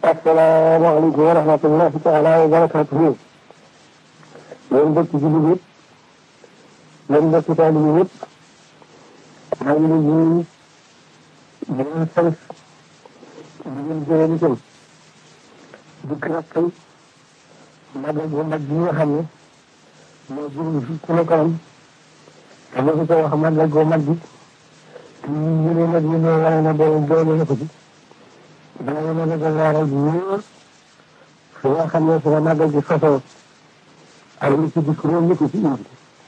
asalaamaaleykum wa rahmatullahi taala wa barakatuhu yéen mbokki jullit yëpp yéen mbokki taalibe yëpp maa ngi leen di di leen sant di leen gërëm itam dikk nag tey magal bu mag bi nga xam ne moo jëm fi sunu kanam te ma ko wax magal bu mag bi ñu ne nag ñu ne wane na borom doole na ko ci dana mën a leeral bu wóor fi nga xam ne fi la magal gi sosoo ak li ci dikk réew mi ko ci indi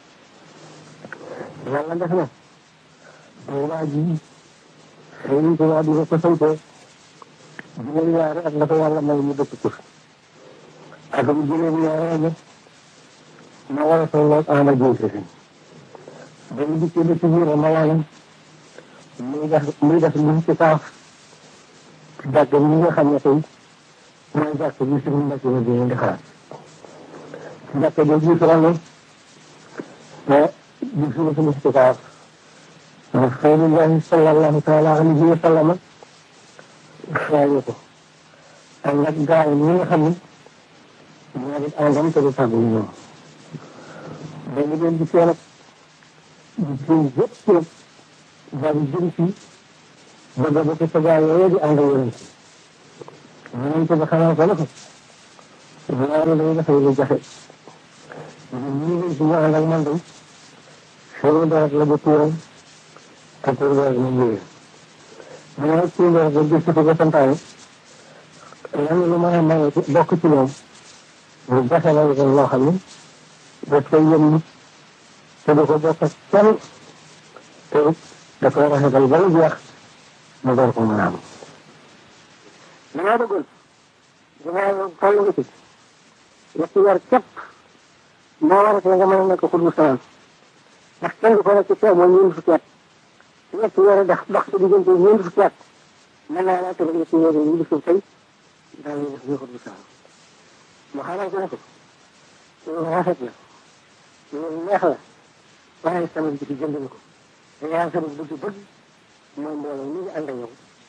yàlla def na waa ji Sëriñ Tuubaa di ko santee juróom ñaari at la ko yàlla may mu dëkk ko ak bu juróom ñaari at ma war a tolloog ama jiite fi dañu dikkee ba ci biir ma yàlla muy def muy def lu ci kaaf jàkk bi nga xam ne tey mooy jàkk bi suñu mbokk yi di di xalaat jàkk bi jiitu la ne te di suñu suñu ci kaaf Rasulullahi sallallahu taala alayhi wa sallam xaaye ko ànd ak gaa yi ñi nga xam ne ñoo di àndam te du tàggu ñoom dañu leen di seen ak di seen yëpp yëpp daal di jëm ci bëgg ba ci sa gaa yooyu di ànd yonent yonent ba xamal ko ne ko loolu day dafay lu jafe ñi ngeen ci ñu ànd ak man day seen deret la ba tuuram te pour deret mu ñëwee mu ne nag tuur deret ba gis ko ba santaane lan lu mën a maye bokk ci moom lu jafe la ko loo xam ne daf koy yëm nit te du ko bokk ak kenn te da koy rafetal ba mu jeex mu door ko mën a am. li ma bëggoon dinaa toll nga ci ñetti weer képp moo war a nga mën a nekk xudbu samaan ndax kenn du ko nekk ci teew mooy ñeent fukki at ñetti weer dox dox ci diggante ñeent fukki at mën naa laa tëral ñetti weer yi bisu tey daal di def ñu xudbu samaan mu xamal ko ne ko loolu rafet na loolu neex la waaye sama bi ci jënd na ko te yaa sama bëgg-bëgg mooy mbooloo mi ngi ànd ak yow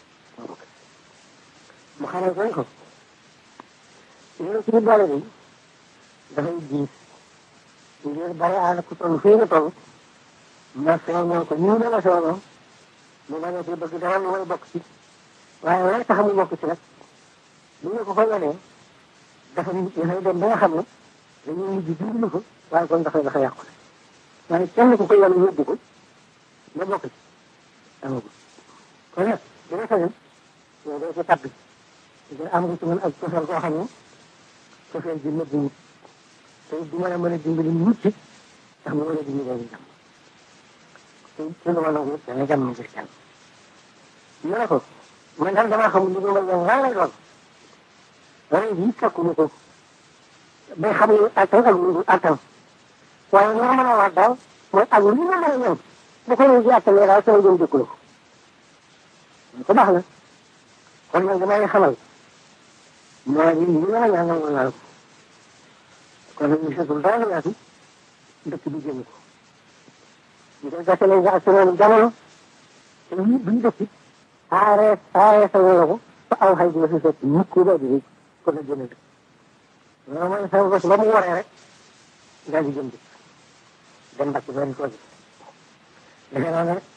mu xamal ko ne ko loolu ci biir boole bi dafay diis ngir bari àll ku toll fii nga toll ma soonoo ko nii dama soonoo mu bañ a ci bëgg dara lu may bokk ci waaye lay tax mu bokk ci nag bu ñu ko fa wanee dafa dafay dem ba nga xam ne dañuy mujj dimbali ko waaye kon dafay dafa yàqu waaye kenn ku ko yàlla yóbbu ko nga bokk ci amagul kon nag dina sañoon yow doo ci tabbi nga am nga ci mën ak cofeel koo xam ne cofeel bi nëbbu wut te du mën a mën a dimbali nit ci ndax mu mën a dimbali leen jàmm te ci lu ma nangu da nga jàmm ngir jàmm ñu ne ko man daal damaa xamul li ma yow lan lay doon ren jii sakkuñu ko bay xam ne attan ak lu dul attan waaye li ma mën a wax daal mooy ak lu ma mën a ñëw bu ko ñëw ji attanee daal sama jëm dëkku la ko ko baax na kon nag damay xamal moo di li ma la ñaan nangu naa ko kon nag ñu setul dara la yaatu dëkk bi jëm ko ñu koy gàtte nañ ak seen jamono te ñu buñ dëkk aaree aaree sa wala ko ba aw xay dina fi fekk mukk ba di kon nag jëme dëkk loolu mooy sama bés ba mu waree rek daal di jëm dëkk dem mbàcc ba di ko gis defe naa ne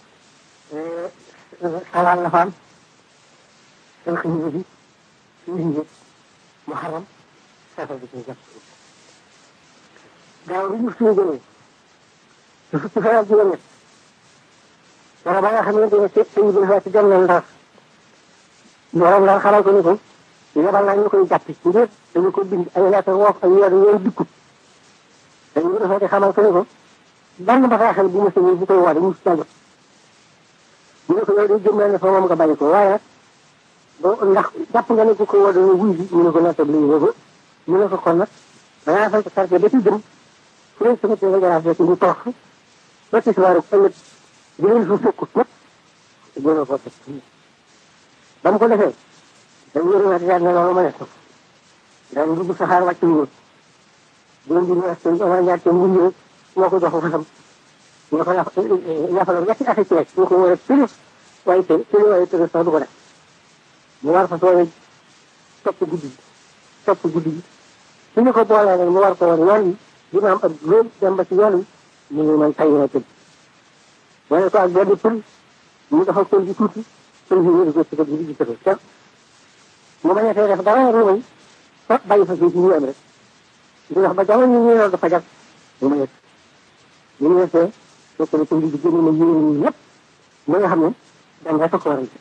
xalaat la fa am seen xibaar bi suñu njëkk mu xaram safar bi ci jàpp gaaw bi ñu suñu jëlee su fukki fan ak juróom ñett wala ba nga xamante ne sëñ bi dafa ci dem na ndax borom daal xamal ko ni ko yebal naa ñu koy jàpp ngir dañu ko bind ay lettre woof ay weer yooyu dikkut dañu ko defee xamal ko ni ko benn bataaxal bu mu sëñee bu koy woo mu si ñu ne ko yow day jëmmal ne fa moom nga bàyyi ko waaye nag boo ndax jàpp nga ne ku ko woo dañu wuy bi mu ne ko nattab lii boobu mu ne ko kon nag dangaa fay ko quartier ba ci jëm fu leen sama tee nga jaraaf rek ñu toog ba ci soir ëllëg di leen fa fekkut nag gënoo ko teg ba mu ko defee dañ yëriwaat yaat na loolu ma ne ko daan dugg saxaar wàcc ngóor juróom bi ñaar seen ama ñaar seen ngunj rek moo ko jox fasam ñu ko yàqaloon ñetti affaire ci rek ñu ko war a tëri waaye tëri tëri waaye tëri sax du ko def mu war fa soobee topp guddi gi topp guddi gi su ñu ko boolee nag mu war ko woon yoon yi dina am ak loolu dem ba ci yoon yi mu ngi man tay na tëdd wane ko ak benn pël mu dafa pël bi tuuti pël bi wéru ko ci ko guddi gi tëdd te mu bañ a fee def dara lu may fa bàyyi fa fii ci ñu am rek di wax ba jamono ñu ñëw dafa jag mu ma yegg ñu ñu yegsee fekk na pël bi génn na yéen ñi ñëpp ba nga xam ne dem rek ko waral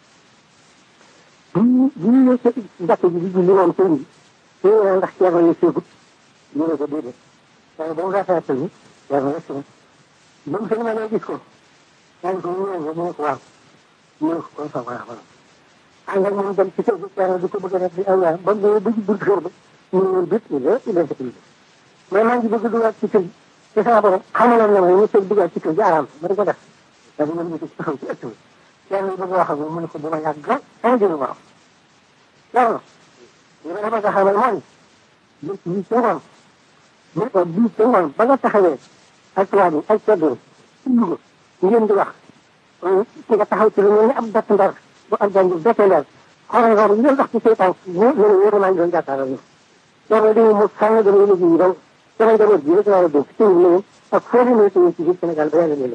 bi ñu bi ñu ñëw ci jàkk ji di julli moom sëñ bi ñu ne ndax ceerno yi seegut ñu ne ko déedéet waaye ba mu rafetee sëñ bi ceerno rek si ba mu sëñ ma ne gis ko yaa ngi ko ñu ne mu ne ko waaw mu ne ko kon fa waaw waaw ànd ak moom dem ci kër gi ceerno di ko bëgg a def di aw yaram ba mu ba ci buntu kër ba ñu ne bit il est il est sécurité mais maa ngi bëgg dugaat ci kër gi te sama borom xamaloon na ma ñu tëj dugaat ci kër gi araam ma di ko def da di mën ci taxaw ci ëtt bi ceerno bëgg wax ak moom mu ne ko dama yàgg un jëlu waaw ceerno li ma bëgg a xamal mooy bés bii ca ngoon bés bii ca ngoon ba nga taxawee ak tubaab yi ak ceddo ci Louga ngeen di wax ci nga taxaw ci lu mel ni ab bett ndar bu ab jàng bette ndar xoolal xool ngeen wax ci seytaan ñu ñu ne yéen maa ngi doon jàkkaarloo ñu loolu dañuy mu sànni dama yëngu yi donc sama njaboot bi rek laa la dénk ci ñu ak foo di nekk ci biir Sénégal ba yàlla leen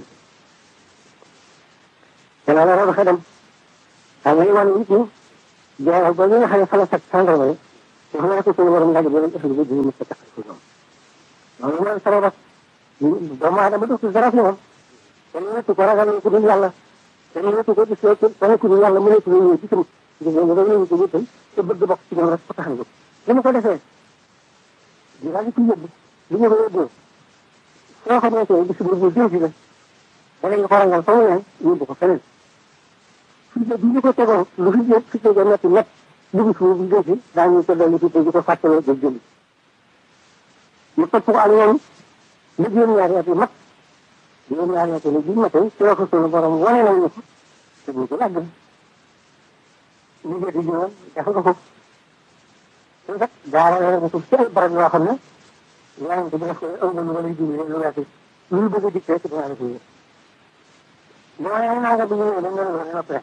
dana la rabaxe dem xam nga wan nit ñi jaay ba ñu nga xam ne fa la fekk sàndarma yi wax na ko suñu borom laaj bi leen ëffal bi di mu sa tax ci ñoom loolu mooy sabab doomu aadama du dara fi moom kenn wetu ko ragal ku dul yàlla kenn wetu ko gis ko kenn ku dul yàlla mu nekk ñëw ci sama gis nga nga ñëw ko wétal te bëgg bokk ci ñoom rek ko tax na li ma ko defee di daal di ko yóbbu li ñu ko yóbboo soo xamante ne bis bu jëm si la danañ ko rangal fa mu ne yóbbu ko feneen fii de bi ñu ko tegoon lu fi jëm fi tegee métti métti dugg suuf bi jëm si daañu ko dolli tuuti di ko fàttaloo jël jëli mu topp ko ak ñoom lu juróom-ñaari at yi mat juróom-ñaari at yi bi matee ci la ko sunu borom wane nañ ne ko te bu ko làgg ñu jëti juróom def nga ko te kat jaarale na ko ci ay barab yoo xam ne yaa ngi ko def ko aw nañu wala jiw lu weesu lu bëgg a dikkee ci dinaa la ko yëg mooy naa nga bi ñu ñëw dañ leen wax ne noppee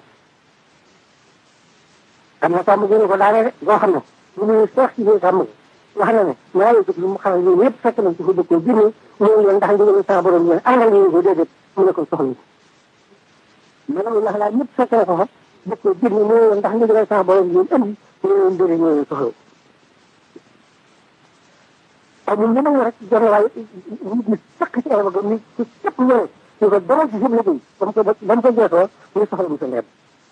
am na sàmm gëne ko daane de boo xam ne bu ñuy seex ci biir sàmm wax na ne ñaari jëf lu mu xamal yéen ñëpp fekk nañ ci fa dëkkoo génne ñëw leen ndax ndigal sa borom yéen àndal ngeen ko déedéet mu ne ko soxla maanaam ndax laa ñëpp fekk na ko fa dëkkoo génne ñëw leen ndax ndigal sa borom yéen andi ñëw leen déedéet ñëw leen soxla amul ñeneen rek jonn waaye nit ñi sakk ci ay bëgg ni ci képp ñëwee ñu ko demal ci seen liggéey ba mu ko ba mu ko jeexoo muy soxla mu sa leer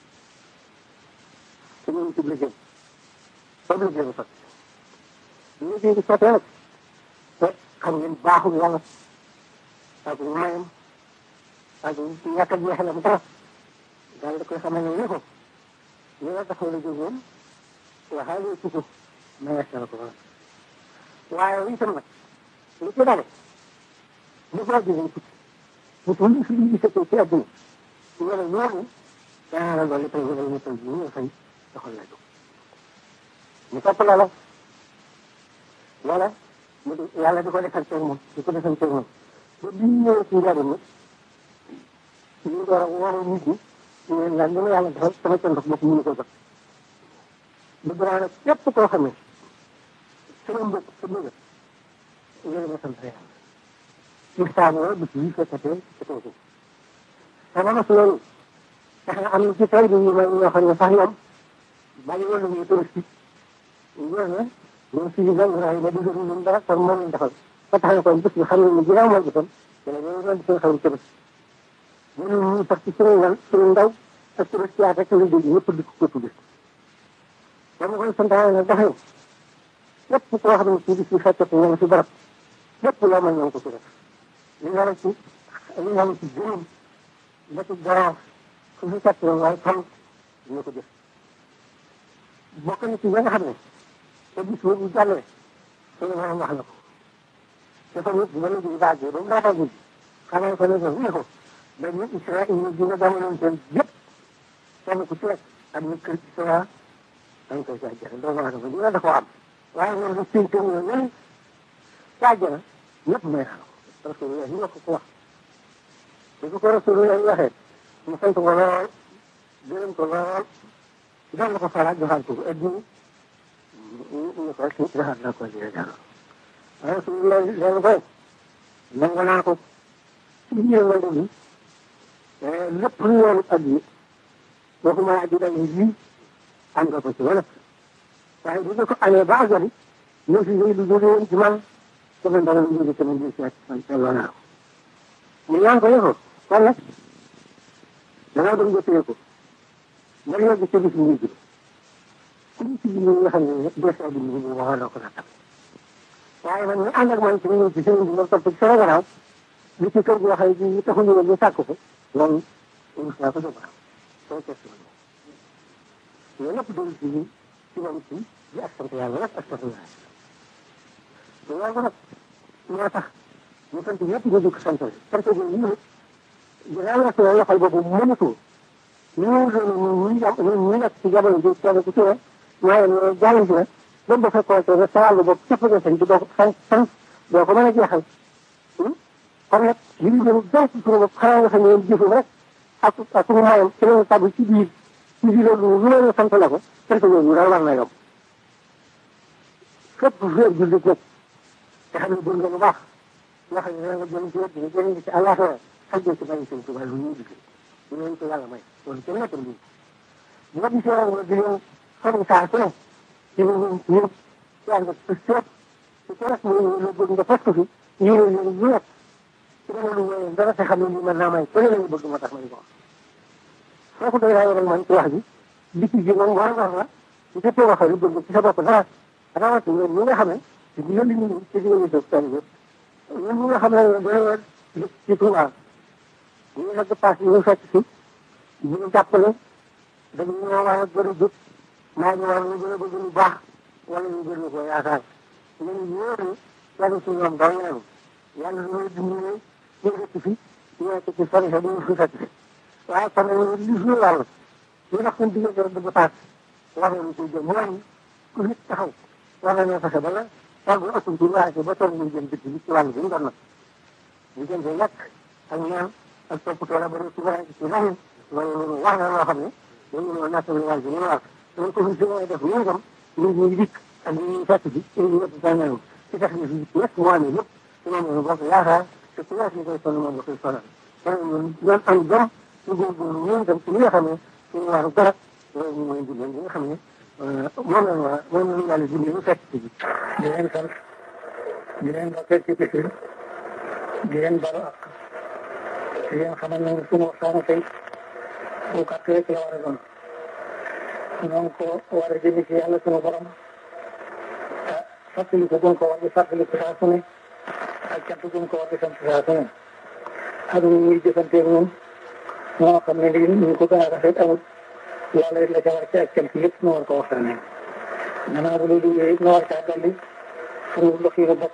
te ñu ngi ci liggéey ba mu liggéey bu sotti liggéey bi sottee nag te xam ngeen baaxul yàlla ak mayam ak ñàkk a jeexalam dara daal da koy xamal ne ko li nga taxaw la jógoon waxaale ci ko mayees na ko waaye itam nag li ci dale bu ko jógee tukki bu ko lu fi gisatee ci àdduna wala ñooñu danaa la dolli tey wala ñu tey jii ñu fay doxal la jóg ñu topp loola loola mu di yàlla di ko defal tey moom di ko defal tey moom ba bi ñu ñëwee ci njariñ nag ñu door a wóoru nit ñi ñu leen laaj li ma yàlla defal sama cëndox bopp mënu ko jot bëgg naa nag képp koo xam ne sama mbokk sa bëgg ngeen ma sant yàlla waxtaanoo bis yi fekkatee ci kaw suuf sama mos loolu tax na am na ci tey bi ñu may ñoo xam ne sax ñoom bàyyi woon nañu touristique ñoo ne ñoom si biir rajo ba dugg nañu dara kon moom lañ defal ba tax na kon bés bi xam nañ ne ginnaaw moom itam dina ñëw doon di seen xarum tëbës ñun ñu sax ci suñu ngan suñu ndaw ak touriste yaa rek lañ dégg ñëpp di ko tudd dama koy santaane nag dafa lépp koo xam ne ci bis bi fekkati ñoom si barab lépp loo mën ñoom ko ci def li nga ci li nga ci juróom ba ci garaaf su fi fekk waaye tam dina ko def bokk na ci ñi nga xam ne te bis boobu jàllee suñu borom wax na ko dafa nit ba léegi baagee ba mu daataa guddi xamal ko ne ko ne ko ba ñu Israël ñu dina jamonoon seen yëpp kenn ku ci rek am na kër ci sa dañ koy jaajëfal doomu aadama dina da koo am waaye ñoom lu siy tënk la ñun jaajëfal ñëpp may xam rasulullah ñu ko ko wax bu ko rasulullah waxee mu sant ko lool gërëm ko lool doon na ko faraat joxaat ko addi ñu ko ci waxal na ko jëlee dara waaye su loolu loolu koy nangu naa ko ci biir wàllu bi lépp lu yoonu addi waxuma addi dañuy ji am nga ko ci wala waaye bu ko amee ba àggali ñëw si lu jóge woon ci man sama ndara lu jóge sama biir seet man seetloo naa ko mu ñaan ko yëfoo kon nag dangaa doon jotee ko nga yegg ci bis bu ji ku ñu ci biir nga xam ne des na bi ñu waxoon na ko nattam waaye man ñu ànd ak man ci ñëw ci sëriñ bi ma topp ci sama gannaaw li ci kër goo xam ne ñu taxuñu woon ñu sàkk ko loolu rus naa ko sama soo test ma loolu lépp doon ci ñun ci wàllu ci di ak sant yàlla rek ak sant yàlla loolu nag moo tax ñu sant ñëpp ñu dugg sant sant boobu ñu dinaa la soo loxol boobu mënatu ñu doon ñu jam ñu nekk ci jamono ji kenn ku ci ne waaye ñu jàll si ne même bu fekkoon te sa wàllu bopp képp nga sañ bi doo ko sant sant doo ko mën a jeexal kon nag li ñu jëm dara ci suñu bopp xanaa nga xam ne jëfam rek ak ak suñu mayam ci lañu tàbbi ci biir ci biir loolu lu leen sant la ko sant yooyu daal war na yomb fépp fépp jullit nag te xam ne gën nga lu baax nga xam ne da nga jëm ci wet bi jëriñ ci àllaaxira ak ci bàyyi seen tubaab lu ñuy liggéey ñu leen ko yàlla may loolu kenn nekkul lii bu nga gisee woon di leen xam saa su ne ci ñu ñu yaa nga ci seet ci kees mu ñu bëgg nga fas ko fi ñu ne ñu ñu nekk ci dama lu wéy dara te xam ne lii mën naa may ku ne lañu bëgg moo tax ma di ko wax foofu doy naa rek man ci wax ji dikk ji moom war war la su fekkee waxee lu bëgg ci sa bopp dara rawatina ñi nga xam ne ci digal li ñu ci digal li seen yëpp ñun ñi nga xam ne dañoo ci Touba ñu nag paas ñu fekk si ñu jàppale dañu ñoo war a gën a jóg maa ñu war a gën a bëgg lu baax wala ñu gën ko yaakaar ñun ñooñu yàlla si ñoom dong lañu yàlla lu ñuy dimbali ñu dëkk fi ñu nekk ci sori sa duñu fi fekk waaye kon nag li suñu wàll ñu ndax suñu diggante dëgg paas war nañu koy jëm mooy ku nit taxaw war nañoo fexe ba la war bu ëpp ci waaye ba toog ñu jëm dëkk bi ci wàll bi ñu doon nag ñu jëm ci lekk ak ñaan ak toppatoo la ba ci wàllu ci leneen loolu wax na loo xam ne dañu doon natt lu wàll bi ñu wax dañ ko fi def ñu itam nit ñi dikk ak ñi ñuy fekk bi ci ñu yëpp sa ñëw ci tax ni fi ñett moo amee lépp ci moom la bokk yaakaar te ku nekk ñu koy sonn moom la koy sonal kon ñun ñoom am jom ñu góorgóorlu ñun itam ci li nga xam ne suñu waaru garab loolu ñu mooy dimbal li nga xam ne moom la waa moom la yàlla dimbali ñu fekk ci bi di leen sant di leen bokkee ci bis di leen balu ak di leen xamal ne suñu waxtaanu tey bu gàtt rek la war a doon ñoo ngi ko war a jëmi ci yàlla suñu borom ah fàttali ko gën ko war di fàttali ko saa su ne ak cant gën ko war di sant saa su ne ak ñu ñuy jëfanteeg ñun moo xam ne lii ñu ko gën a rafet amul yàlla it la ca war ci ak cant yëpp ñu war ko waxtaanee gannaaw bu loolu yooyu ñu war caa dolli suñu loxo yi bopp